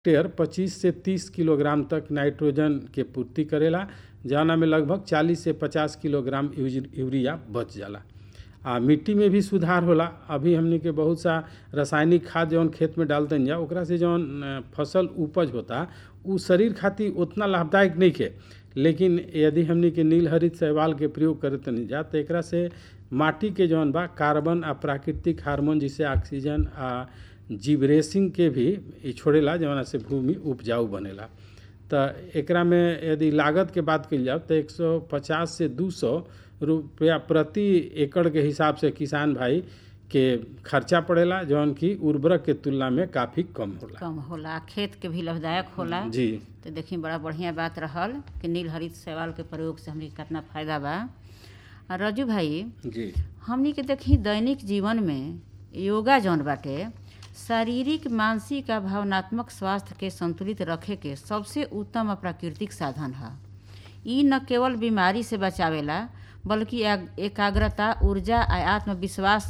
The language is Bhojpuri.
हेक्टेयर 25 से 30 किलोग्राम तक नाइट्रोजन के पूर्ति करेला जवना में लगभग 40 से 50 किलोग्राम यूज- यूरिया बच जाला आ मिट्टी में भी सुधार होला अभी हमनी के बहुत सा रासायनिक खाद जौन खेत में डालतन जा ओकरा से जौन अ, फसल उपज होता उ शरीर खातिर उतना लाभदायक नहीं है लेकिन यदि हमनी के नील हरित शैवाल के प्रयोग करतनी जा तो एकरा से माटी के जौन बा कार्बन आ प्राकृतिक हार्मोन जैसे ऑक्सीजन आ जिब्रेसिंग के भी इ छोड़ेला जवना से भूमि उपजाऊ बनेला त एकरा में यदि लागत के बात कइल जाओ तो 150 से 200 रुपया प्रति एकड़ के हिसाब से किसान भाई के खर्चा पड़ेला जौन की उर्वरक के तुलना में काफ़ी कम होला कम होला खेत के भी लाभदायक होला जी तो देखी बड़ा बढ़िया बात रहल कि नील हरित शैवाल के प्रयोग से हमनी के कितना फायदा बा आ रजू भाई जी हमनी के देखी दैनिक जीवन में योगा जौन बाटे शारीरिक मानसिक आ भावनात्मक स्वास्थ्य के संतुलित रखे के सबसे उत्तम आ प्राकृतिक साधन है ई न केवल बीमारी से बचावेला बल्कि एग- एकाग्रता ऊर्जा आ आत्मविश्वास